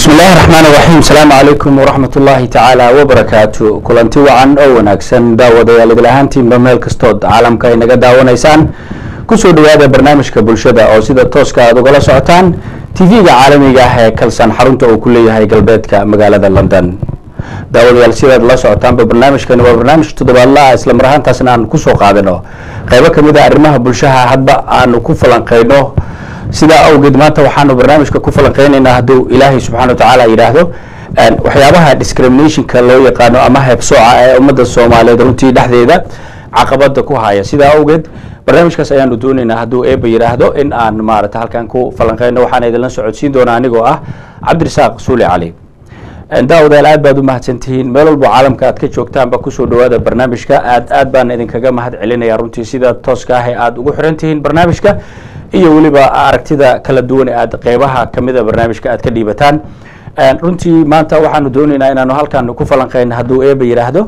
bismi illaahi raxmaan raxiim asalaamu calaykum waraxmat ullaahi tacaala wabarakaatu kulanti wacan oo wanaagsan daawadayaal idil ahaantiinba meel kastood caalamka ay naga daawanaysaan kusoo dhawaada barnaamijka bulshada oo sida tooska aad ugala socotaan tv-ga caalamiga ah ee kalsan xarunta uu ku leeyahay galbeedka magaalada london daawadayaal sidaad la socotaanba barnaamijkani waa barnaamij toddobaadla isla mar ahaantaasna aan kusoo qaadano qeybo kamid a arrimaha bulshaha hadba aanu ku falanqeyno sidaa awgeed maanta waxaanu barnaamijka ku falanqeynaynaa hadduu ilaahay subxana watacaala yidhaahdo waxyaabaha discriminationka loo yaqaano ama heebsooca ee ummadda soomaaliyeed runtii dhexdeeda caqabada ku haya sidaa awgeed barnaamijkaas ayaanu doonaynaa hadduu eeba yidhaahdo in aan maarata halkan ku falanqeyno waxaan idinla socodsiin doonaa anigoo ah cabdirasaaq suuli cali daawadayaal aad baad u mahadsantihiin meel walbo caalamka aad ka joogtaanba kusoo dhawaada barnaamijka aad aad baan idinkaga mahad celinaya runtii sida tooska ah ee aada ugu xiran tihiin barnaamijka iyo weliba aragtida kala duwan ee aad qeybaha kamida barnaamijka aad ka dhiibataan runtii maanta waxaanu doonaynaa inaanu halkan ku falanqeyno hadduu eeba yidhaahdo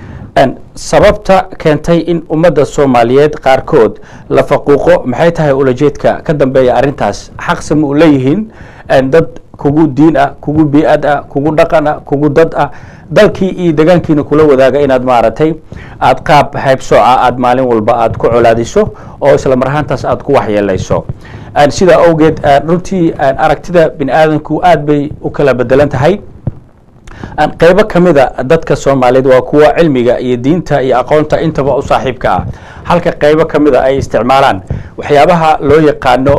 sababta keentay in ummadda soomaaliyeed qaarkood la faquuqo maxay tahay ulajeedka ka dambeeya arrintaas xaqsa ma u leeyihiin dad kugu diin ah kugu bi-ad ah kugu dhaqan ah kugu dad ah dalkii iyo degaankiina kula wadaaga inaad maaragtay aad qaab haybsooca aad maalin walba aad ku colaadiso oo isla mar ahaantaas aad ku waxyeelayso sidaa awgeed runtii aragtida bini aadanku aad bay u kala bedelan tahay qeybo kamida dadka soomaaliyeed waa kuwa cilmiga iyo diinta iyo aqoonta intaba u saaxiibka ah halka qeybo kamida ay isticmaalaan waxyaabaha loo yaqaano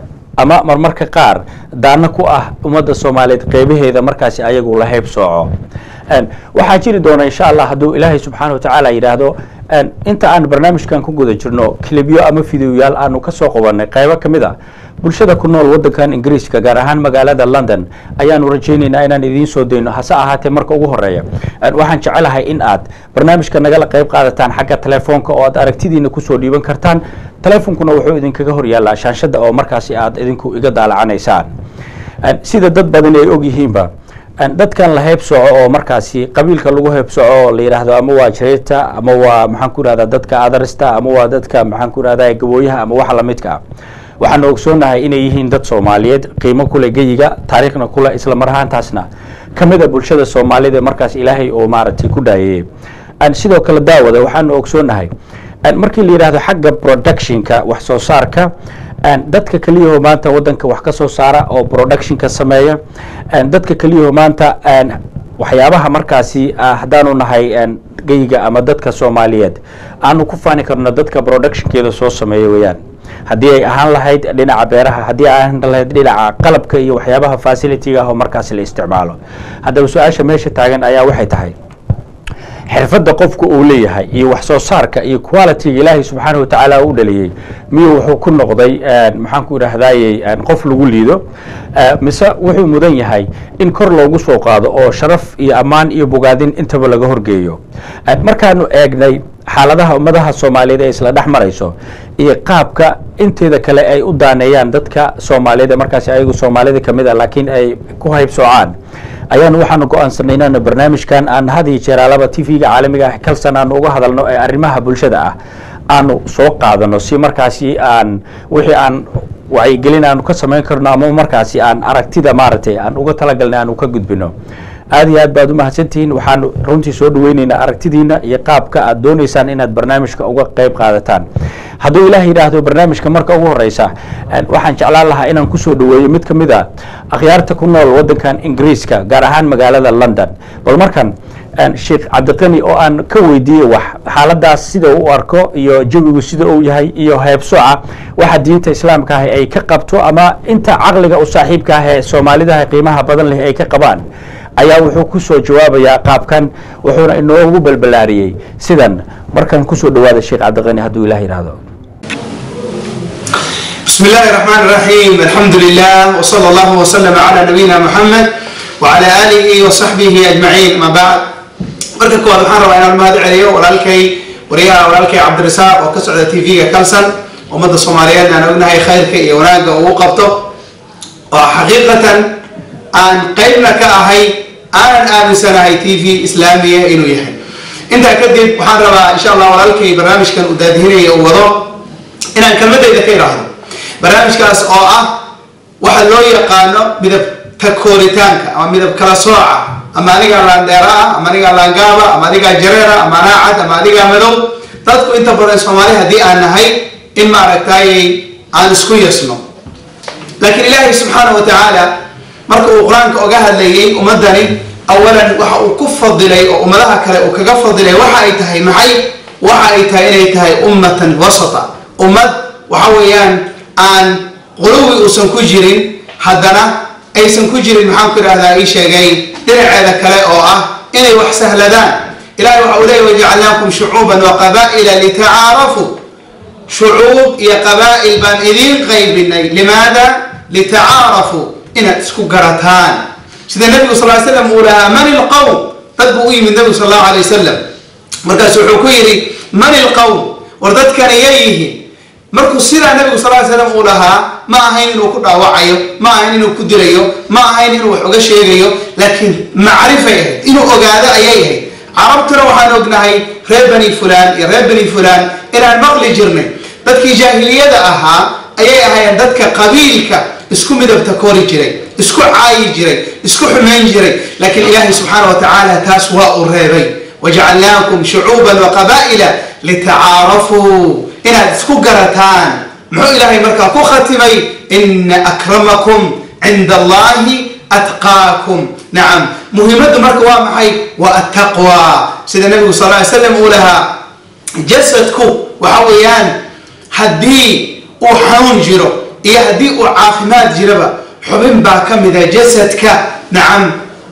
ama marmarka qaar daano ku ah ummadda soomaaliyeed qeybaheeda markaasi ayagu la hayb sooco waxaa jiri doona insha allah hadduu ilaahay subxaana wa tacaala yidhaahdo inta aan barnaamijkan ku guda jirno kilibyo ama fideoyaal aanu kasoo qabanay qeybo kamid a bulshada ku nool wadankan ingiriiska gaar ahaan magaalada london ayaanu rajaynaynaa inaan idiin soo dayno hase ahaatee marka ugu horeeya waxaan jecelahay in aad barnaamijka nagala qeyb qaadataan xagga telefoonka oo aad aragtidiina kusoo dhiiban kartaan telefonkuna wuxuu idinkaga horyaallaa shaanshada oo markaasi aad idinku iga daalacanaysaan sida dad badan ay og yihiinba dadkan la heybsooco oo markaasi qabiilka lagu heybsooco oo la yidhaahdo ama waa jareerta ama waa maxaan ku ihahdaa dadka adarista ama waa dadka maxaan ku ihahdaa gabooyaha ama waxa lamidka ah waxaanu ogsoonahay inay yihiin dad soomaaliyeed qiimo kule geyiga taariikhna kule isla mar ahaantaasna kamida bulshada soomaaliyed markaas ilaahay oo maaragtay ku dhaayeyey sidoo kale daawada waxaanu ogsoonahay markii la yidhahdo xagga productionka wax soo saarka dadka keliyaho maanta wadanka wax ka soo saara oo productionka sameeya dadka keliyaho maanta waxyaabaha markaasi haddaanu nahay geyiga ama dadka soomaaliyeed aanu ku faani karno dadka productionkeeda soo sameeya weyaan haddii ay ahaan lahayd dhinaca beeraha haddii ay ahaan lahayd dhinaca qalabka iyo waxyaabaha facilitiga ah oo markaasi la isticmaalo haddaba su-aasha meesha taagan ayaa waxay tahay xirfadda qofku uu leeyahay iyo wax soo saarka iyo qualityga ilaahay subxaana watacaala u dhaliyey miyuu wuxuu ku noqday maxaan ku idhahdayey qof lagu liido mise wuxuu mudan yahay in kor loogu soo qaado oo sharaf iyo ammaan iyo bogaadin intaba laga horgeeyo markaanu eegnay xaaladaha ummadaha soomaaliyeed ee isla dhex marayso iyo qaabka inteeda kale ay u daaneeyaan dadka soomaaliyeed ee markaasi ayagu soomaalida kamid a laakiin ay ku haybsoocaan ayaanu waxaanu go-aansanay inaanu barnaamijkan aan had iyo jeer alaba t v-ga caalamiga ah kalsan aanu uga hadalno ee arrimaha bulshada ah aanu soo qaadano si markaasi aan wixii aan wacyigelin aanu ka samayn karno ama markaasi aan aragtida maaragtay aan uga talagalnay aanu ka gudbino aad iyo aad baad u mahadsantihiin waxaanu runtii soo dhaweyneynaa aragtidiina iyo qaabka aad dooneysaan inaad barnaamijka uga qeyb qaadataan hadduu ilaah yidhaahdo barnaamijka marka ugu horeysa waxaan jeclaan lahaa inaan kusoo dhaweeyo mid kamid a akhyaarta ku nool wadankan ingiriiska gaar ahaan magaalada london bal markan sheekh cabdiqani oo aan ka weydiiyey wax xaaladaas sida u arko iyo jawigu sida uu yahay iyo heebsooca waxa diinta islaamka ah ay ka qabto ama inta caqliga u saaxiibka ah ee soomaalidaha qiimaha badan leh ay ka qabaan ayaa wuxuu ku soo jawaabayaa qaabkan wuxuuna inoogu balbalaariyey sidan markan kusoo dhawaada sheekh cabdiqani hadduu ilah yidhaahdo بسم الله الرحمن الرحيم الحمد لله وصلى الله وسلم على نبينا محمد وعلى آله وصحبه أجمعين ما بعد marka koowaad waxaan rabaa inaan mahad celiyo walaalkay wariyaha walaalkay cabdirasaaq oo ka socda t v-ga kalsan ummadda soomaaliyeed aan ognahay khayrka iyo wanaagga uu qabto oo xaqiiqatan aan qeybna ka ahay aanan aaminsanahay t v islaamiya inuu yahay intaa kadib waxaan rabaa insha allah walaalkay barnaamijkan uu daadihinaya uu wado inaan kelmadayda ka idhaahdo barnaamijkaas oo ah waxa loo yaqaano midab takooritaanka ama midab kala sooca ama adigaa laandheera ah ama adigaa laangaaba ama adigaa jareera ama anaa cad ama adigaa madow dadku inta badan soomaali haddii aan nahay in maaragtay aan isku yasno laakiin ilaahay subxaana wa tacaala marka uu qur-aanka oga hadlayay ummadani awalan waxa uu ku fadilay oo ummadaha kale uu kaga fadilay waxa ay tahay maxay waxa ay tahay inay tahay ummatan wasata ummad waxa weeyaan aan quluwi uusan ku jirin haddana aysan ku jirin maxaan ku idhahdaa ii sheegay dhinaceeda kale oo ah inay wax sahladaan ilahay waxa uu leeyay wajacalnaakum shucuuban wa qaba'ila litacaarafuu shucuub iyo qabaa'il baan idiin qaybinay limaada litacaarafuu inaad isku garataan sida nabigu sal ly slam uu lahaa man ilqowm dad buu u yimid nabigu sal allahu alay wasalam markaasu wuxuu ku yidhi man ilqowm war dadkan iya yihiin markuu sidaa nabigu sal ly slam uu lahaa ma ahayn inuu ku dhaawacayo ma ahayn inuu ku dilayo ma ahayn inuu wax uga sheegayo laakiin macrifay ahayd inuu ogaado ayay ahayd carabtuna waxaan ognahay reer bani fulaan iyo reer bani fulaan inaan maqli jirnay dadkii jaahiliyada ahaa ayay ahaayeen dadka qabiilka isku midabta kori jiray isku caayi jiray isku xumayn jiray laakiin ilaahay subxaana wa tacaala taas waa uu reebay wajacalnaakum shucuuban wa qaba'ila litacaarafuu inaad isku garataan muxuu ilaahay markaa ku khatimay ina akramakum cinda allahi atqaakum nacam muhiimaddu marka waa maxay waa attaqwa sida nabigu sal ly slam uu lahaa jasadku waxa weeyaan haddii uu xanuun jiro iyo haddii uu caafimaad jiraba xubin baa ka mida jasadka nacam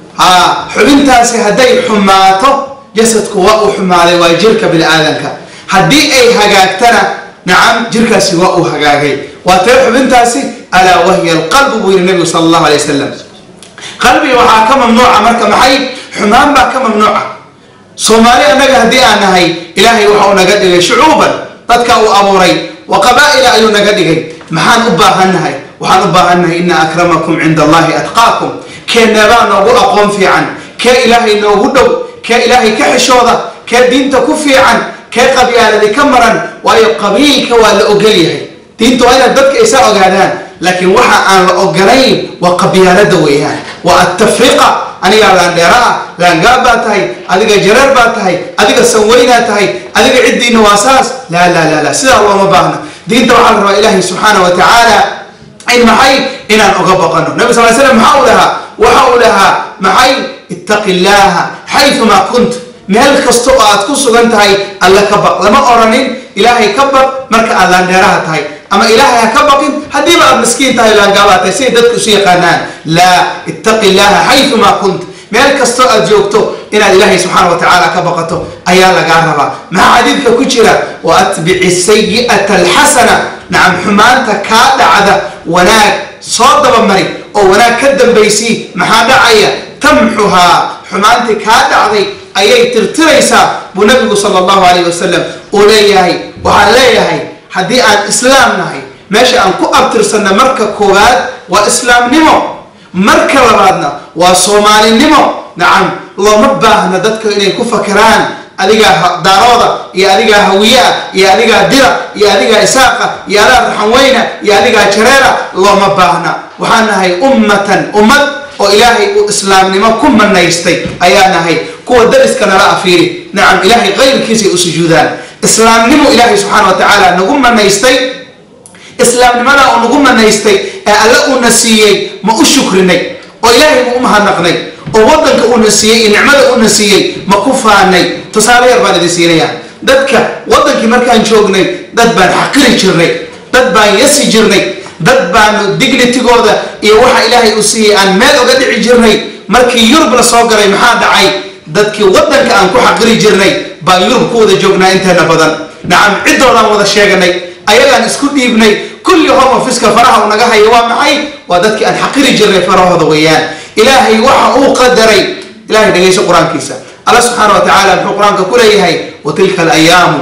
ha xubintaasi hadday xumaato jasadku waa uu xumaaday waa jirka bini aadanka haddii ay hagaagtana nacam jirkaasi waa uu hagaagay waa tee xubintaasi alaa wahiya alqalbu buu yihi nabigu sala allahu alay wasalam qalbiga waxaa ka mamnuuca marka maxay xumaan baa ka mamnuuca soomaali annaga haddii aan nahay ilaahay waxa uu naga dhigay shucuuban dadka uu abuuray wa qabaa'ila ayuu naga dhigay maxaan u baahannahay waxaan u baahannahay ina akramakum cinda allahi atqaakum kee neebaa noogu aqoon fiican kee ilaahay noogu dhow kee ilaahay ka xishooda kee diinta ku fiican kee qabyaaladi ka maran waayo qabiilka waa la ogol yahay diinta waa inaad dadka isa ogaadaan laakiin waxa aan la ogolayn waa qabyaalada weeyaan waa attafriqa anigaa laandheera ah laangaab baa tahay adiga jareer baa tahay adiga sanweynaa tahay adiga ciddiina waa saas laa laa laa laa sidaa looma baahna diinta waxaa la rabaa ilaahay subxaana wa tacaala in maxay inaan oga baqano nabi sal ly slam maxaa uu lahaa waxa uu lahaa maxay ittaqi llaaha xayumaa kunt meel kasta oo aad ku sugan tahay alla ka baq lama oranin ilaahay ka baq marka aad laandheeraha tahay ama ilaahay ha ka baqin haddiiba aad miskiin tahay laangaabaa tahay siday dadku isu yaqaanaan laa ittaqi llaaha xayumaa kunt meel kastoo aad joogto inaad ilaahay subxaana wa tacaala ka baqato ayaa lagaa rabaa maxaa xadiidka ku jira wa atbici sayi'ata alxasana nacam xumaanta kaa dhacda wanaag soo dabamari oo wanaag ka dambaysii maxaa dhacaya tamxuhaa xumaantii kaa dhacday ayay tirtiraysaa buu nabigu sala allahu alayh wasalam uu leeyahay waxaan leeyahay haddii aan islaam nahay meesha aan ku abtirsanna marka koowaad waa islaamnimo marka labaadna waa soomaalinimo nacam looma baahna dadka inay ku fakeraan adigaa daarooda iyo adigaa hawiyaa iyo adigaa dira iyo adigaa isaaqa iyo adaa raxanweyna iyo adigaa jareera looma baahna waxaan nahay ummatan ummad oo ilaahay uu islaamnimo ku manaystay ayaa nahay kuwa dariska nala afiiri nacam ilaahay qayrkiisay u sujuudaan islaamnimo ilaahay subxaana wa tacaala nagu manaystay islaamnimada oo nagu manaystay ee alle uuna siiyey ma u shukrinay oo ilaahay ma u mahadnaqnay oo wadanka uuna siiyey iyo nicmada uuna siiyey ma ku faanay tusaale yar baan idin siinaya dadka wadankii markaan joognay dad baan xaqiri jirnay dad baan yasi jirnay dad baanu dignitigooda iyo waxa ilaahay uu siiyey aan meel uga dhici jirnay markii yurub la soo galay maxaa dhacay dadkii wadanka aan ku xaqiri jirnay baan yurub ku wada joognaa inteena badan nacam ciddoodaan wada sheeganay ayagaan isku dhiibnay kulli home officeka faraha uu naga hayo waa maxay waa dadkii aan xaqiri jirnay farahooda weeyaan ilaahay waxa uu qadaray ilahay dhegayso qur-aankiisa alla subxaana wa tacaala muxuu qur-aanka ku leeyahay wa tilka alayaamu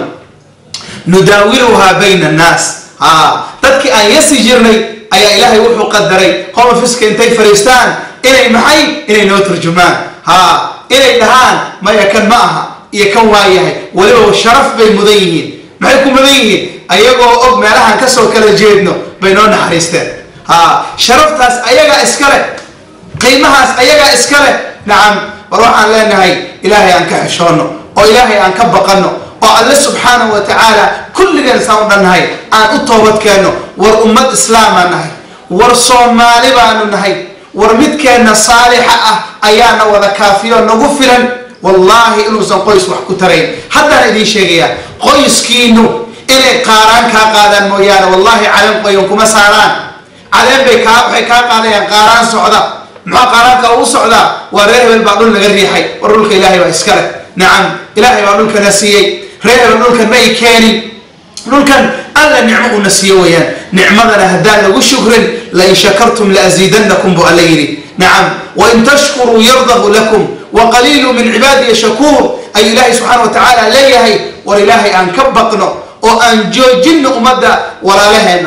nudaawiluhaa bayna annaas ha dadkii aan yasi jirnay ayaa ilaahay wuxuu qadaray home officeka intay fariistaan inay maxay inay noo turjumaan ha inay dhahaan maya kan ma aha iyo kan waa yahay weliba sharaf bay mudan yihiin maxay ku mudan yihiin ayagoo og meelahaan kasoo kala jeedno bay noo naxariisteen ha sharaftaas ayagaa iskale qiimahaas ayagaa iska leh nacam war waxaan leenahay ilaahay aan ka xishoono oo ilaahay aan ka baqano oo alle subxaanahu wa tacaala kulligeen saan u dhannahay aan u toobad keenno war ummad islaamaa nahay war soomaali baanu nahay war midkeenna saalixa ah ayaana wada kaafiyo nagu filan wallaahi inuusan qoys wax ku tarayn haddaan idiin sheegayaa qoyskiinu inay qaaraan kaa qaadaan mooyaane wallaahi caleen qoyan kuma saaraan caleen bay kaa waxay kaa qaadayaan qaaraan socda maxaa qaaraanka ugu socdaa waa reer hebel baa dhul naga riixay war dhulka ilaahay baa iska leh nacam ilaahay baa dhulkana siiyey reer hebel dhulkan ma ay keenin dhulkan alla nicmo una siiyo weeyaan nicmadana haddaan lagu shukrin lain shakartum laasiidannakum buu alla yidhi nacam wain tashkuruu yardahu lakum waqaliilu min cibaadiya shakuur ayuu ilaahay subxaana wa tacaala leeyahay war ilaahay aan ka baqno oo aan joojinno ummadda walaalaheenna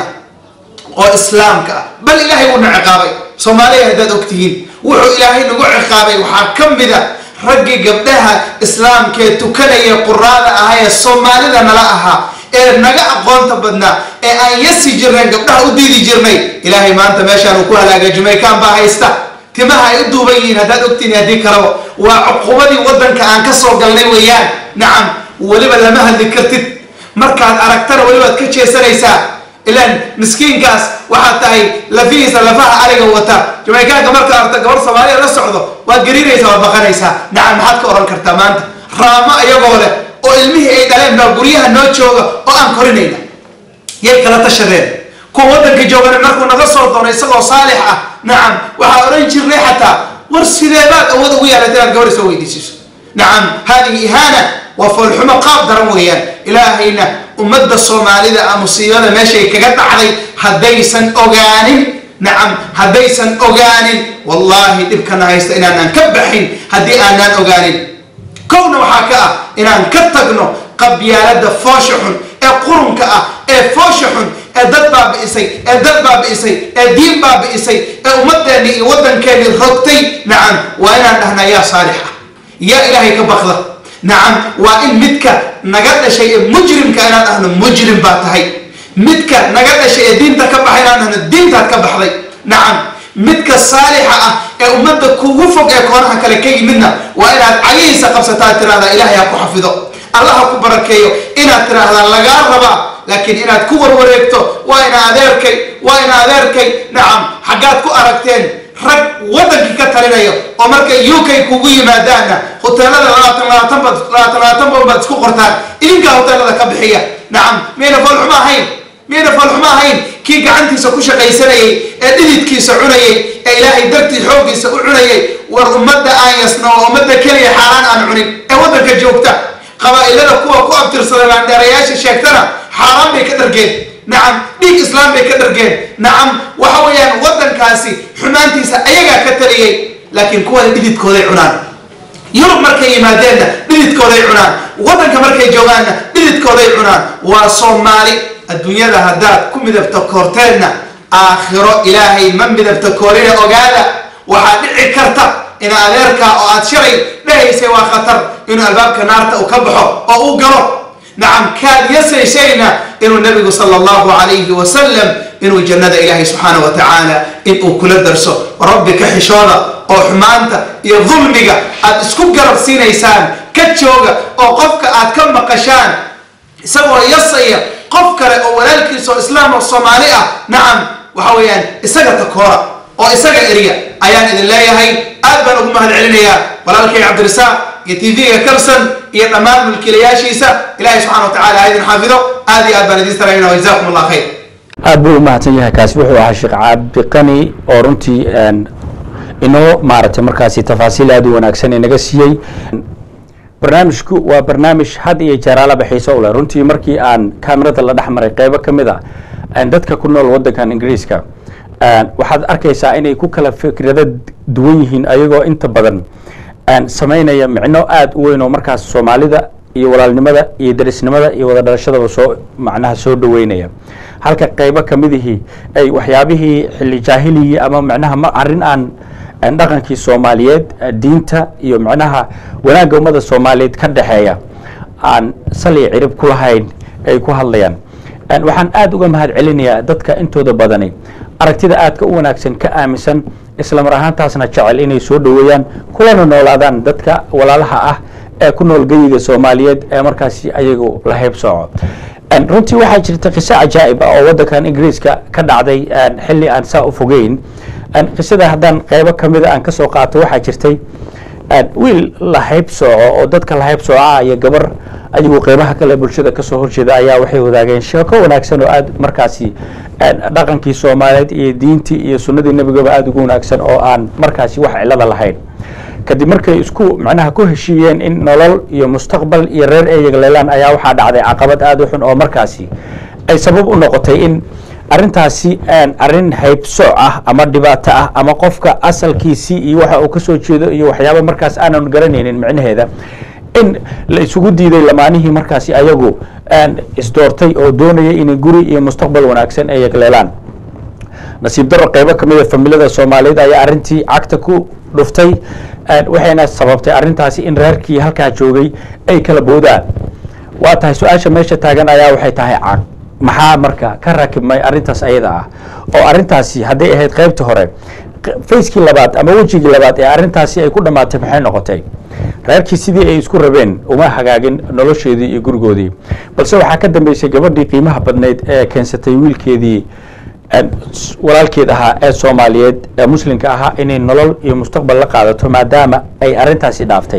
oo islaamka ah bal ilaahay wuuna ciqaabay soomaaliya haddaad ogtihiin wuxuu ilaahay nagu ciqaabay waxaa ka mida raggii gabdhaha islaamkee tukanaya quraada ahaa ee soomaalida nala ahaa ee naga aqoonta badnaa ee aan yasi jirnayn gabdhaha u diidi jirnay ilaahay maanta meeshaan uu ku halaagay jumaykaan baa haysta timaha ay u duuban yihiin haddaad ogtihiin haddii kalaba waa cuqubadii waddanka aan ka soo galnay weeyaan nacam weliba lama hadli kartid markaad aragtana welibaad ka jeesanaysaa ilaan miskiinkaas waxaad tahay lafihiisa lafaha ariga wata jumaykaanka markaa arta gabar soomaaliya la socdo waad gariiraysaa waad baqanaysaa nacam maxaad ka oran kartaa maanta raamo iyagoo leh oo ilmihii ay dhaleen baa guryaha noo jooga oo aan korinayna yay kala tashadeen kuwa waddanka joogana markuu naga soo doono isagoo saalix ah nacam waxaa odhan jirnay xataa war sideebaad awood ugu yeelata inaad gabar soo weydiisiso nacam haadihi ihaana waa foolxumo qaab daran weeyaan ilaahayna ummadda soomaalida a musiibada meeshay kaga dhacday haddaysan ogaanin nacam haddaysan ogaanin wallaahi dhibkana haysta inaanaan ka baxin haddii aanaan ogaanin kowna waxaa ka ah inaan ka tagno qabyaalada foosha xun ee qurunka ah ee foosha xun ee dad baabi'isay ee dad baabi'isay ee diin baabi'isay ee ummadeenni iyo waddankeennii rogtay nacam waa inaan dhahnaa yaa saalix ah yaa ilaahay ka baqda nacam waa in midka naga dhashay ee mujrimka inaan dhahno mujrim baa tahay midka naga dhashay ee diinta ka baxay inaan dhahno diintaad ka baxday nacam midka saalixa ah ee ummadda kugu fog ee koonaha kale ka yimidna waa inaad cagihiisa qabsataa tirahdaa ilaahay ha ku xafido allah ha ku barakeeyo inaad tiraahdaa lagaa rabaa laakiin inaad ku warwareegto waa ina adeerkay waa ina adeerkay nacam xaggaad ku aragteen rag waddankii ka talinayo oo markay u k kugu yimaadaanna hoteelada labaatan labaatan baad labaatan labaatan bal baad isku qortaan idinkaa hoteelada ka bixiya nacam miyayna foolxumo ahayn miyayna foolxumo ahayn kii gacantiisa ku shaqaysanayay ee dhididkiisa cunayay ee ilaahay dartii xooggiisa u cunayay war ummadda aan yasno oo ummadda keliya xaaraan aan cunin ee waddanka joogta qabaa'ilada kuwa ku abtirsada baandheerayaasha sheegtana xaaraan bay ka dhargeen nacam dhiig islaam bay ka dhargeen nacam waxa weeyaan waddankaasi xumaantiisa ayagaa ka taliyey laakiin kuwana dhididkooday cunaan yurub markay yimaadeenna dhididkooday cunaan waddanka markay joogaanna dhididkooday cunaan waa soomaali adduunyada haddaad ku midabta koorteenna aakhiro ilaahay ma midabta koorina ogaada waxaa dhici karta in adeerkaa oo aad shalay dhahaysay waa khatar inuu albaabka naarta uu ka baxo oo uu galo nacam kaad yasaysayna inuu nabigu sala allahu calayhi wasalam inuu jannada ilaahay subxaana wa tacaala inuu kula darso rabbi ka xishooda oo xumaanta iyo dulmiga aad isku garab siinaysaan ka jooga oo qofka aad ka maqashaan isagoo yasaya qof kale oo walaalkiisa oo islaam oo soomaali ah nacam waxa weeyaan isaga takoora oo isaga eriya ayaan idin leeyahay aad baan ugu mahad celinayaa walaalkay cabdirasaaq iyo t v-ga kalson iyo dhammaan mulkiilayaashiisa ilahay subxana wa tacala ha idin xaafido aad iyo aad baan idin salaamina wajazakum allah khayr aad buu u mahadsan yahay kaasi wuxuu ahaa sheekh cabdiqani oo runtii inoo maaragtay markaasi tafaasiil aad u wanaagsan inaga siiyey barnaamijku waa barnaamij had iyo jeeraalaba xiiso u leh runtii markii aan kamerada la dhex maray qeybo ka mid a dadka ku nool waddankan ingiriiska waxaad arkaysaa inay ku kala fikrado duwan yihiin ayagoo inta badan samaynaya micno aada u weyn oo markaas soomaalida iyo walaalnimada iyo darisnimada iyo wada dhalashadaba soo macnaha soo dhaweynaya halka qeybo kamidihii ay waxyaabihii xilli jaahiligii ama macnaha ma arrin aan dhaqankii soomaaliyeed diinta iyo macnaha wanaagga ummada soomaaliyeed ka dhexeeya aan saliya cirib ku lahayn ay ku hadlayaan waxaan aada uga mahad celinayaa dadka intooda badani aragtida aadka u wanaagsan ka aaminsan isla mar ahaantaasna jecel inay soo dhoweeyaan kulana noolaadaan dadka walaalaha ah ee ku nool geyiga soomaaliyeed ee markaasi ayagu la hayb sooco runtii waxaa jirta qiso cajaa'ib ah oo waddankan ingiriiska ka dhacday xilli aan saa u fogeyn qisada haddaan qeybo kamida aan kasoo qaato waxaa jirtay wiil la hayb sooco oo dadka la hayb sooca iyo gabar ayagu qeybaha kale bulshada kasoo horjeeda ayaa waxay wadaageen sheeko wanaagsan oo aad markaasi dhaqankii soomaaliyeed iyo diintii iyo sunnadii nebigaba aada ugu wanaagsan oo aan markaasi wax cilada lahayn kadib markay isku macnaha ku heshiiyeen in nolol iyo mustaqbal iyo reer ay yagleelaan ayaa waxaa dhacday caqabad aada u xun oo markaasi ay sabab u noqotay in arrintaasi arrin haybsooc ah ama dhibaato ah ama qofka asalkiisii iyo waxa uu kasoo jeedo iyo waxyaaba markaas aanan garanaynin micnaheeda in la isugu diiday lamaanihii markaasi ayagu isdoortay oo doonaya inay guri iyo mustaqbal wanaagsan ay yagleelaan nasiib daro qeybo kamida familada soomaaliyeed ayaa arrintii cagta ku dhuftay waxayna sababtay arrintaasi in reerkii halkaa joogay ay kala boodaan waa tahay su-aasha meesha taagan ayaa waxay tahay cag maxaa marka ka rakibmay arrintaas ayada ah oo arrintaasi hadday ahayd qeybtii hore facekii labaad ama wejigii labaad ee arrintaasi ay ku dhammaatay maxay noqotay reerkii sidii ay isku rabeen uma hagaagin nolosheedii iyo gurigoodii balse waxaa ka dambeysay gabadhii qiimaha badnayd ee keensatay wiilkeedii walaalkeed ahaa ee soomaaliyeed ee muslimka ahaa inay nolol iyo mustaqbal la qaadato maadaama ay arrintaasi dhaaftay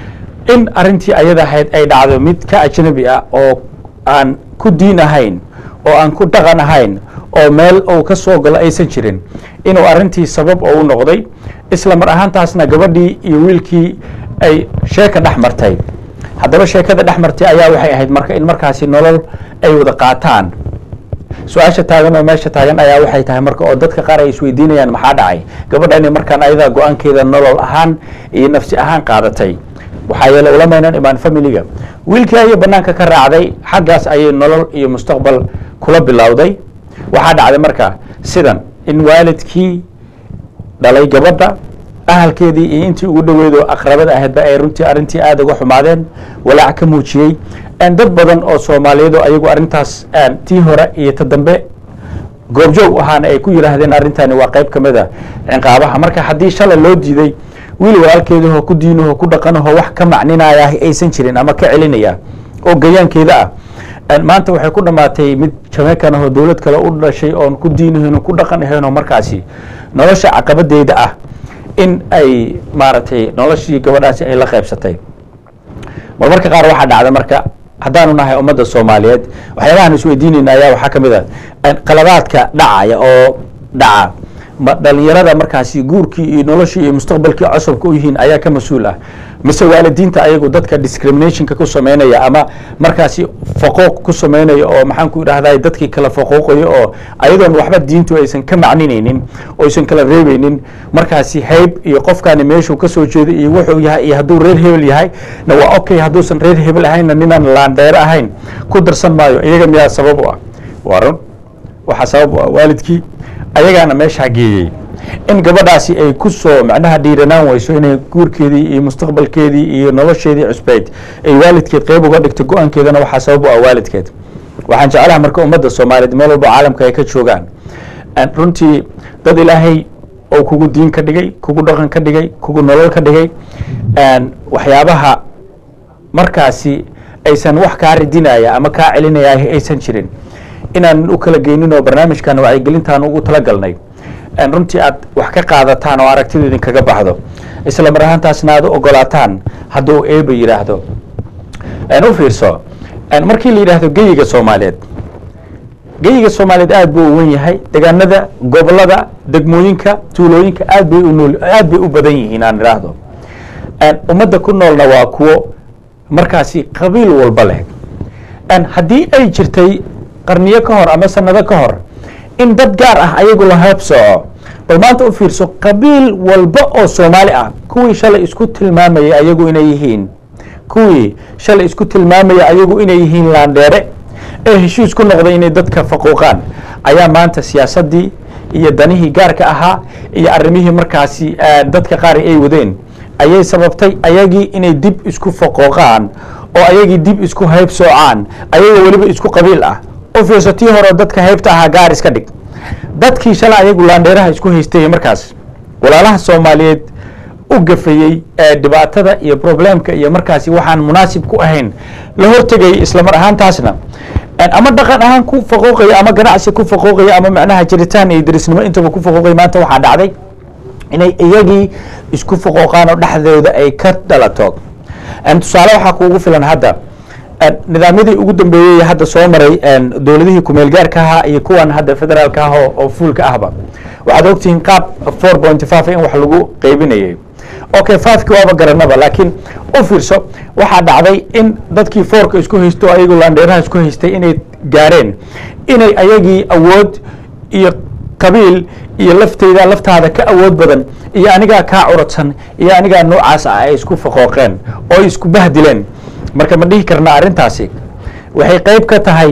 in arrintii ayada ahayd ay dhacdo mid ka ajnabi ah oo aan ku diin ahayn oo aan ku dhaqan ahayn oo meel uu ka soo galo aysan jirin inuu arrintii sabab oo u noqday isla mar ahaantaasna gabadhii iyo wiilkii ay sheeka dhex martay haddaba sheekada dhex martay ayaa waxay ahayd marka in markaasi nolol ay wada qaataan su-aasha taagan oo meesha taagan ayaa waxay tahay marka oo dadka qaar ay isweydiinayaan maxaa dhacay gabadhani markaan ayadaa go-aankeeda nolol ahaan iyo nafsi ahaan qaadatay waxaa yeele ulamaynan imaan familiga wiilkii ayay banaanka ka raacday xaggaas ayay nolol iyo mustaqbal kula bilowday waxaa dhacday marka sidan in waalidkii dhalay gabadha ahalkeedii iyo intii ugu dhoweedo aqrabada ahaydba ay runtii arrintii aada uga xumaadeen walaac ka muujiyey dad badan oo soomaaliyeedo ayagu arrintaas tii hore iyo ta dambe goobjoog ahaana ay ku yidhaahdeen arrintani waa qayb ka mid a cinqaabaha marka haddii shalay loo diiday wiil walaalkeedahoo ku diinahoo ku dhaqanahoo wax ka macninaya aysan jirin ama ka celinaya oo gayaankeeda ah maanta waxay ku dhammaatay mid jamaican ahoo dowlad kale u dhashay oon ku diinahayn ku dhaqan ahaynoo markaasi nolosha caqabadeeda ah in ay maaragtay noloshii gabadhaasi ay la qaybsatay marmarka qaar waxaa dhacda marka haddaanu nahay ummadda soomaaliyeed waxyaabahaan isweydiinayna ayaa waxaa ka mid a qaladaadka dhacaya oo dhaca ma dhalinyarada markaasi guurkii iyo noloshii iyo mustaqbalkii cosabka u yihiin ayaa ka mas-uul ah mise waalidiinta ayagu dadka discriminationka ku sameynaya ama markaasi faquuq ku sameynaya oo maxaan ku idhahday dadkii kala faquuqaya oo ayadoon waxba diintu aysan ka macninaynin oo aysan kala reebeynin markaasi hayb iyo qofkaani meeshuu kasoo jeedo iyo wuxuu yahay iyo hadduu reer hebel yahay na waa okay hadduusan reer hebel ahaynna ninaan laandheere ahayn ku darsan maayo iyaga miyaa sabab u ah waa run waxaa sabab u ah waalidkii ayagaana meeshaa geeyey in gabadhaasi ay ku soo macnaha dhiiranaan weyso inay guurkeedii iyo mustaqbalkeedii iyo nolosheedii cusbeyd ay waalidkeed qeyb uga dhigto go-aankeedana waxaa sabab u ah waalidkeed waxaan jeclaha marka ummadda soomaaliyeed meel walba caalamka ay ka joogaan runtii dad ilaahay oo kugu diin ka dhigay kugu dhaqan ka dhigay kugu nolol ka dhigay waxyaabaha markaasi aysan wax kaa ridinaya ama kaa celinaya aysan jirin inaan u kala geynin oo barnaamijkan wacyigelintaan ugu talagalnay runtii aad wax ka qaadataan oo aragtidu idinkaga baxdo isla mar ahaantaasna aad u ogolaataan hadduu eeba yidhaahdo u fiirso markii la yidhaahdo geyiga soomaaliyeed geyiga soomaaliyeed aad buu u wen yahay degaanada gobolada degmooyinka tuulooyinka aad bay unool aad bay u badan yihiin aan idhaahdo ummadda ku noolna waa kuwo markaasi qabiil walba leh haddii ay jirtay qarniyo ka hor ama sanado ka hor in dad gaar ah ayagu la heeb sooco bal maanta u fiirso qabiil walba oo soomaali ah kuwii shalay isku tilmaamayay ayagu inay yihiin kuwii shalay isku tilmaamayay ayagu inay yihiin laandheere ee heshiis ku noqday inay dadka faquuqaan ayaa maanta siyaasaddii iyo danihii gaarka ahaa iyo arrimihii markaasi dadka qaar ay wadeen ayay sababtay ayagii inay dib isku faquuqaan oo ayagii dib isku hayb soocaan ayagoo weliba isku qabiil ah u fiirso tii hore dadka haybta ahaa gaar iska dhig dadkii shalay ayagu laandheeraha isku haystay markaas walaalaha soomaaliyeed u gafayey ee dhibaatada iyo problemka iyo markaasi waxaan munaasib ku ahayn la hortegayay islamar ahaantaasna ama dhaqan ahaan ku faqooqaya ama ganacsi ku faqooqaya ama macnaha jiritaan iyo derisnimo intaba ku faqooqaya maanta waxaa dhacday inay iyagii isku faqooqaan oo dhexdooda ay ka dhalato tusaale waxaa kuugu filan hadda nidaamyadii ugu dambeeyey hadda soo maray dowladihii kumeel gaarka ahaa iyo kuwan hadda federaalka ah oo fuulka ahba waxaad ogtihiin qaab four point five in wax lagu qeybinayay okay fiveki waaba garanaba laakiin u fiirso waxaa dhacday in dadkii foorka isku haysto ayagoo laandheeraha isku haystay inay gaareen inay ayagii awood iyo qabiil iyo lafteyda laftaada ka awood badan iyo anigaa kaa curadsan iyo anigaa noocaas ah ay isku faqooqeen oo isku bahdileen marka ma dhihi karna arrintaasi waxay qayb ka tahay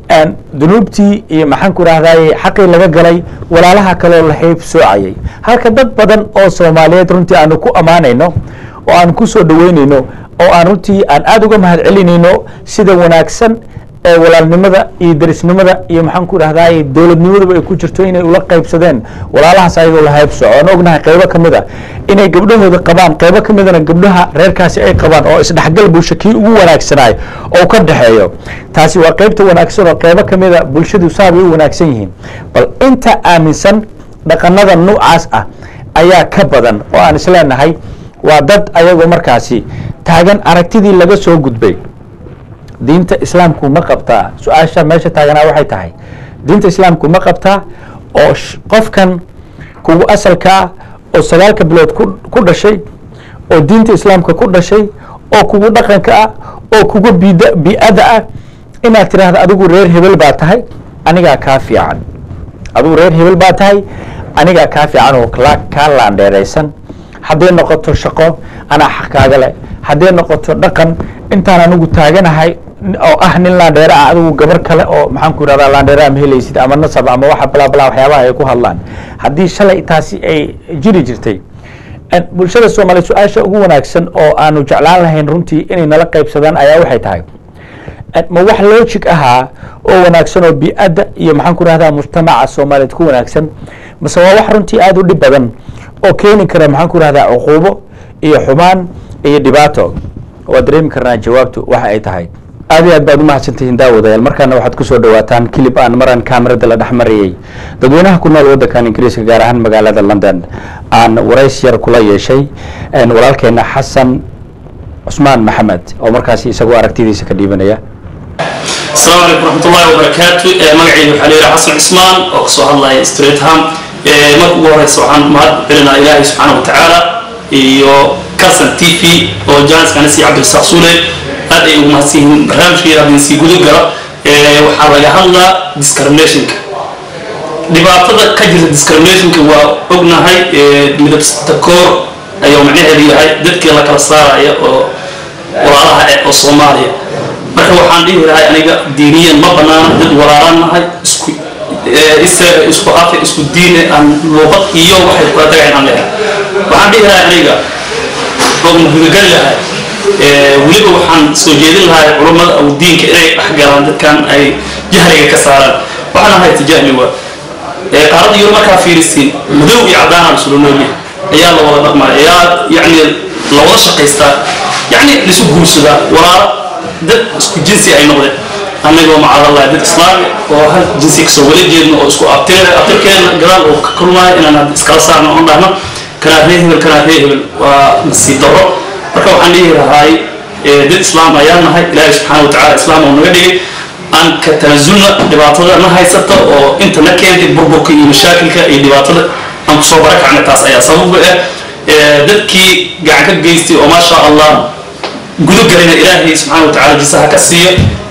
dunuubtii iyo maxaan ku idhahdaye xaqii laga galay walaalaha kaloo la hayb soocayay halka dad badan oo soomaaliyeed runtii aanu ku ammaanayno oo aan ku soo dhaweynayno oo aan runtii aan aada uga mahad celinayno sida wanaagsan ee walaalnimada iyo derisnimada iyo maxaan ku idhahdaye dowladnimadaba ay ku jirto inay ula qaybsadeen walaalahaas ayagoo la hayb soco aan ognahay qaybo ka mid a inay gabdhahooda qabaan qaybo ka midana gabdhaha reerkaasi ay qabaan oo isdhexgal bulsho kii ugu wanaagsanaay oo ka dhexeeyo taasi waa qaybta wanaagsan oo qaybo ka mida bulshadu saabay u wanaagsan yihiin bal inta aaminsan dhaqanada noocaas ah ayaa ka badan oo aan isleenahay waa dad ayagoo markaasi taagan aragtidii laga soo gudbay diinta islaamku ma qabtaa su-aasha meesha taaganaa waxay tahay diinta islaamku ma qabtaa oo qofkan kugu asalkaa oo sagaalka bilood ku dhashay oo diinta islaamka ku dhashay oo kugu dhaqanka ah oo kugu bi-ada ah inaad tidhaahda adigu reer hebel baa tahay anigaa kaa fiican adigu reer hebel baa tahay anigaa kaa fiican oo kaa laandheeraysan hadday noqoto shaqo anaa xaq kaaga leh hadday noqoto dhaqan intaan anigu taaganahay oo ah nin laandheere ah adigu gabar kale oo maxaan ku idhahdaa laandheeraa ma helaysid ama nasab ama waxa balaa balaa waxyaabaha ay ku hadlaan haddii shalay taasi ay jiri jirtay bulshada soomaaliya su-aasha ugu wanaagsan oo aanu jeclaan lahayn runtii inay nala qaybsadaan ayaa waxay tahay ma wax logic ahaa oo wanaagsan oo bi-adda iyo maxaan ku idhahdaa mujtamaca soomaaliyeed ku wanaagsan mase waa wax runtii aada u dhib badan oo keeni kara maxaan ku idhahdaa cuquubo iyo xumaan iyo dhibaato waa dareemi karnaa jawaabtu waxa ay tahay aad iyo aad baad umahadsantihiin daawadayaal markaana waxaad kusoo dhawaataan kilib aan maraan kaamirada la dhex marayey dadweynaha ku nool waddankan ingiriiska gaar ahaan magaalada london aan warays yar kula yeeshay walaalkeena xasan cusmaan maxamed oo markaasi isagoo aragtidiisa ka dhiibanaya asalaamu calaykum raxmatullahi wabarakaatu magacayga waxaa leeyahay xasan cusmaan oo kasoo hadlaya stratham marka ugu horeysa waxaan mahad celinaa ilaahay subxaana wa tacaala iyo calson t v oo jaaniskaanasi cabdirasaaq suule aad ay ugu mahadsan yihiin barnaamijkeeda haddii sii guda gala waxaa laga hadlaa discriminationka dhibaatada ka jirta discriminationka waa ognahay midabsata koor ayuu macnaheedu yahay dadkii la kala saaraya oo walaalaha eh oo soomaaliya marka waxaan dhihi lahay aniga diiniyan ma banaana dad walaalaan nahay isku isku afi isku diine aan luuqad iyo waxay kula tagayn aan leehay waxaan dhihi lahay aniga oo muhimagal lahay weliba waxaan soo jeedin lahay culummada aw diinka inay dhexgalaan dadkan ay jahliga ka saaraan waxaan ahay tijahli waa qaaradda yuro markaa fiirisiin madow iyo cadaan isula noolyahay ayaa la wada dhaqmaya ayaa yacni la wada shaqaystaa yacni laisu guursadaa walaalo dad isku jinsi ay noqdeen annagoo macadallahi dad islaami oo hal jinsi kasoo wala jeedno oo isku abtir abtirkeena gadaal oo ka kulmaayo inaan hadda iskala saarno oon dhahno kanaa ree hebel kanaa ree hebel waa nasiib darro marka waxaan dhihi lahaay dad islaam ayaan nahay ilaahay subxaana wa tacala islaam oo naga dhigay aan ka tanasulna dhibaatada na haysata oo inta na keentay burburka iyo mashaakilka iyo dhibaatada aan kusoo barakacna taas ayaa sababa ah dadkii gacan ka geystay oo maasha allah gudogalina ilaahay subxaana wa tacala jisaha ka siiya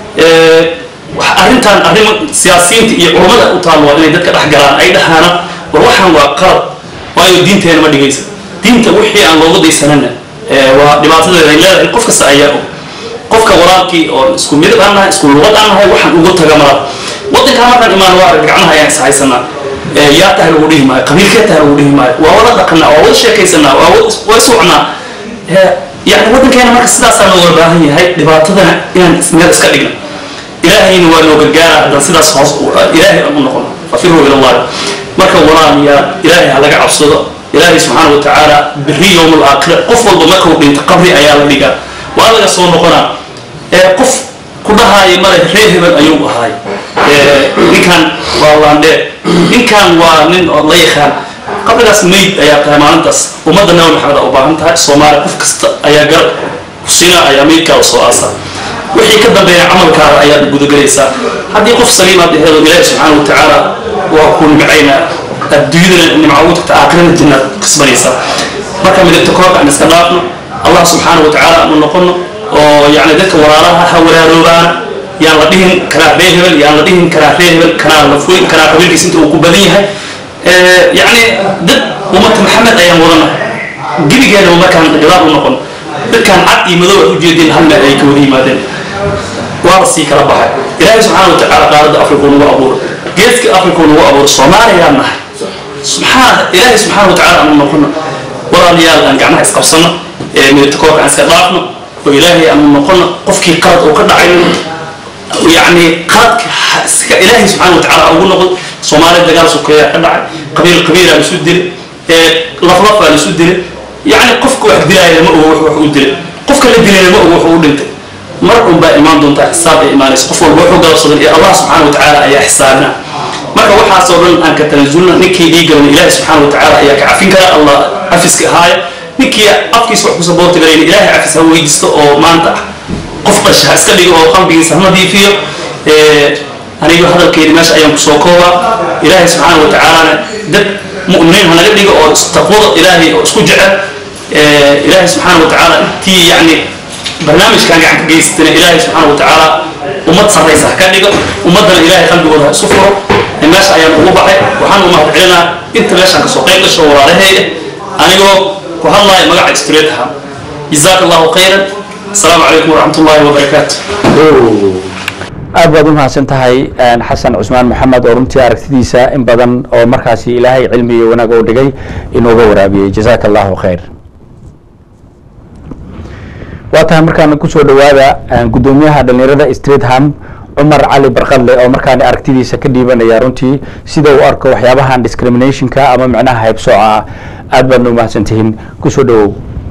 arrintan arrimo siyaasiyiinta iyo culummada u taal waa inay dadka dhex galaan ay dhahaana war waxaan waa qalad waayo diinteena ma dhigaysa diinta wixii aan looga daysanana waa dhibaatadeeda ay leedahay qof kasta ayaa og qofka walaalkii oo isku midab aan nahay isku luqad aan nahay waxaan ugu taga mala waddankaa markaan imaan waa arag gacmaha ayaan is haysanaa yaa tahay lagu dhihi maayo qabiilkee tahay lagu dhihi maayo waa wada dhaqanaa waa wada sheekaysanaa waa wada socnaa يعني ودن كان مركز سلاس أنا ولا باهي هاي دبعتنا إن اسمه إسكا دقنا إلهي نوال لو جرجارة هذا سلاس خاص إلهي أمر نقول ففروا إلى الله مركز وراني يا إلهي على عصر ilaahay subxaana wa tacaala biri yowm alaakhira qof walba markuu dhinto qabri ayaa la dhigaa waa laga soo noqonaa ee qof ku dhahaaya male reer hebel ayuu ahaay ninkan waa laandheer ninkan waa nin oo la yaqaan qabrigaas mayd ayaa tahay maalintaas ummadda nabi maxamed aa u baahan tahay soomaaliya qof kasta ayaa garab kusina ayaa maydkaada soo aasa wixii ka dambeeya camalkaada ayaad gudagelaysaa haddii qof saliimaad aheedo ilaahi subxaana wa tacaala waa ku nimcaynaa adduunyadana nimca ugu tagta aakhirana jannaad kasbanaysaa marka midabta koorka aan iska dhaafno allah subxaana wa tacaala aanu noqono oo yani dadka walaalaha ha walaaloobaana yaan la dhihin kanaa ree hebel yaan la dhihin kanaa ree hebel kanaa la furin kanaa qabiilkiisa inta uu ku badan yahay yani dad ummata maxamed ayaan wadana gebigeena markaan gadaal u noqon dadkaan cad iyo madow ay ujeedeen hal meel ay ka wada yimaadeen waa la sii kala baxay ilaahay subxaana wa tacaala qaaradda afrika nagu abuuro geeska afrika nagu abuuro soomaaliyaan nahay subxaana ilaahay subxaana wa tacaala aanu noqono walaalayaal aan gacmaha isqabsano ee midabta koorka aan iska dhaafno oo ilaahay aanu noqono qofkii qalad uu ka dhacay يعني قاد إلهي سبحانه وتعالى أقول نقول صومالي دجال سكية كدعي قبيل قبيلة لسودل لفلفة لسودل يعني قفك واحد دلاية ما هو وحو دل قفك اللي دلاية ما هو وحو دلت مرء با إيمان دون حساب إيمان قف والوحو قال صدر الله سبحانه وتعالى أي حسابنا marka waxaasoo dhan aan ka tanaasulna ninkii dhiigalan ilaahi subxaana wa tacaala ayaa ka cafin kara allah cafiska ahaaya ninkii afkiisa wax ku saboorti garayn ilaahay cafis ha weydiisto oo maanta ah qof qasha ha iska dhigo oo qalbigiisa ha nadiifiyo aniga hadalkeedi meesha ayaan kusoo koobaa ilaahay subxaana wa tacaalana dad mu'miniin ha naga dhigo oo taqwada ilaahay oo isku jecel ilaahay subxaana wa tacaala intii yacni barnaamijkan gacan ka geysatana ilaahay subxaana wa tacaala ummad sarraysa ha ka dhigo ummaddana ilaahay qalbigooda ha isu furo meesha ayaan ugu baxay waxaan u mahad celinaa inta meeshaan kasoo qayb gasho walaalaheeya anigoo ku hadlaya magaca street aha jazaaka allahu khayran السلام عليكم ورحمة الله وبركاته aad baad u mahadsan tahay xasan cusmaan maxamed oo runtii aragtidiisa in badan oo markaasi ilaahay cilmi iyo wanaag u dhigay inuuga waraabiyey jazaaka allahu khayr waa tahay markaana kusoo dhawaada guddoomiyaha dhalinyarada streetham cumar cali barqadle oo markaan aragtidiisa ka dhiibanaya runtii sida uu arko waxyaabahan discriminationka ama micnaha haybsooca ah aad baadna u mahadsantihiin kusoo dhawow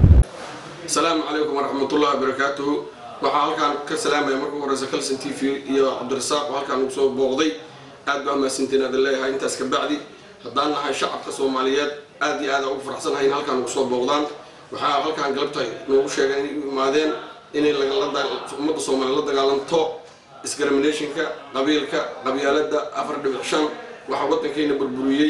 السلام عليكم ورحمة الله وبركاته waxaa halkaan ka salaamaya marka ugu horeysa calson t v iyo cabdirasaaq oo halkaan ugu soo booqday aad baa mahadsantiin aad leeyahay intaas ka bacdi haddaan nahay shacabka soomaaliyeed aad iyo aad ugu faraxsanahay in halkaan ugu soo booqdaan waxaa halkaan galabta noogu sheegay inay u imaadeen inay ummadda soomaaliya la dagaalanto discriminationka qabiilka qabyaalada afar dhibic shan waxaa waddankeena burburiyey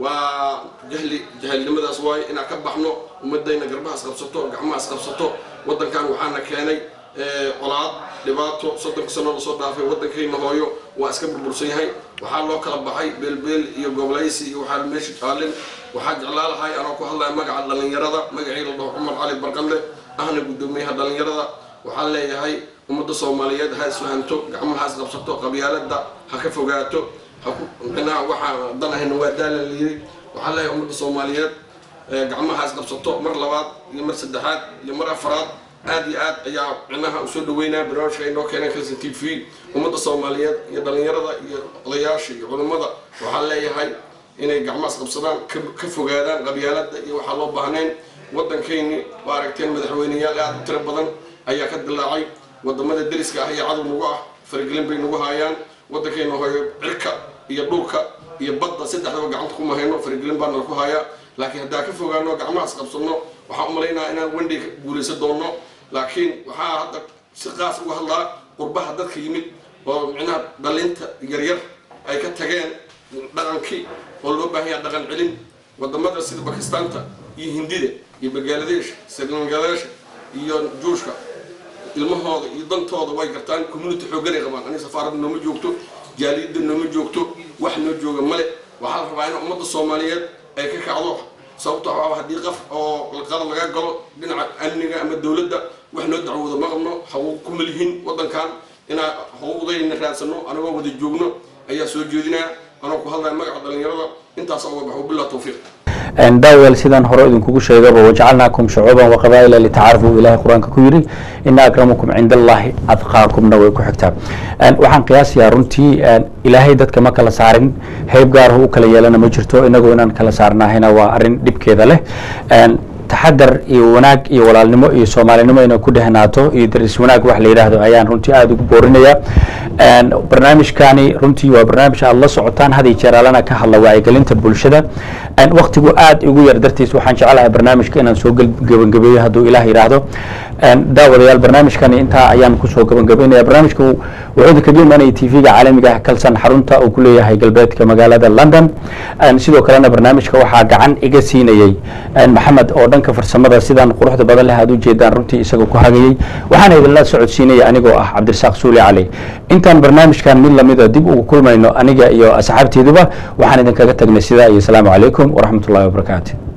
waa jahli jahilnimadaas waaye inaan ka baxno ummadayna garbahaas qabsato gacmahaas qabsato waddankan waxaana keenay colaad dhibaato soddonka sano lasoo dhaafay waddankayna hooyo waa iska burbursan yahay waxaa loo kala baxay beelbeel iyo gobolaysi iyo waxaa meesha taalin waxaa jeclaa lahay anoo ku hadlaya magaca dhallinyarada magacii la dhaho cumar cali barqalle ahna guddoomiyaha dhallinyarada waxaan leeyahay ummadda soomaaliyeed ha isfahanto gacmahaas qabsato qabyaalada ha ka fogaato dhinaca waxaa dan ahayna waa daala layiri waxaa leeyahay ummadda soomaaliyeed gacmahaas qabsato mar labaad iyo mar saddexaad iyo mar afaraad aad iyo aad ayaa micnaha usoo dhaweynaa barnaamijka ay noo keeneen calson t v ummadda soomaaliyeed iyo dhallinyarada iyo odayaasha iyo culummada waxaa leeyahay inay gacmahaas qabsadaan ka fogaadaan qabyaalada iyo waxaa loo baahnayn waddankayni waa aragteen madaxweyneyaal aad u tiro badan ayaa ka dilaacay wadamada deriska ah iyo cadow nagu ah faragelin bay nagu haayaan waddankayna hooyo cirka iyo dhulka iyo badda saddexdaba gacanta kuma hayno faragelin baana ku hayaa laakiin haddaan ka fogaano gacmahaas qabsano waxaan umalaynaa inaan wendhay ka guulaysan doono laakiin waxaa hadda si qaas uga hadlaa qurbaha dadka yimid oo micnaha dhalinta yaryar ay ka tageen dhaqankii oo loo baahan yaha dhaqan celin wadamada sida bakistaanta iyo hindida iyo bangaladesh srilangadesh iyo juushka ilmahooda iyo dantooda way gartaan community xooganay qabaan aniga safaaradda nooma joogto jaaliyadda nooma joogto wax noo jooga male waxaa la rabaa in ummadda soomaaliyeed ay ka kacdo sababto ah haddii qaf oo qalad laga galo dhinaca amniga ama dowladda wax noo dacwooda ma qabno xaquuq kuma lihin waddankan inaan xuquuqdayna raadsano anagoo wada joogno ayaa soo jeedinaya anoo ku hadlaya magaca dhallinyarada intaas uga baxo bilaa tawfiiq daawel sidaan hore idinkugu sheegaba wajacalnaakum shucuuban waqabaa'ila litacaarafuu ilahay qur-aanka ku yidhi ina akramakum cinda allahi adqaakumna way ku xigtaa waxaan qiyaasayaa runtii ilaahay dadka ma kala saarin hayb gaarahu u kala yeelana ma jirto inagoo inaan kala saarnahayna waa arrin dhibkeeda leh taxadar iyo wanaag iyo walaalnimo iyo soomaalinimo inay ku dhehnaato iyo daris wanaag wax la yidhaahdo ayaan runtii aada ugu boorinaya barnaamijkani runtii waa barnaamij aad la socotaan had iyo jeer alana ka hadla wacyigelinta bulshada waktigu aad igu yar dartiis waxaan jecelahay barnaamijka inaan soo gebangabeeyo hadduu ilaah yidhaahdo daawadayaal barnaamijkani intaa ayaan kusoo gebangabeynaya barnaamijka wuxuu idinkaga imaanaya t v-ga caalamiga ah kalsan xarunta uu ku leeyahay galbeedka magaalada london sidoo kalena barnaamijka waxaa gacan iga siinayey maxamed oo dhanka farsamada sidaan quruxda badan leh aad ujeedaan runtii isagoo ku hagayey waxaana idinla socodsiinaya anigoo ah cabdirasaaq suuli cali intaan barnaamijkan mid lamida dib ugu kulmayno aniga iyo asxaabteeduba waxaan idinkaga tagnay sidaa iyo asalaamu calaykum waraxmat ullahi wabarakaatu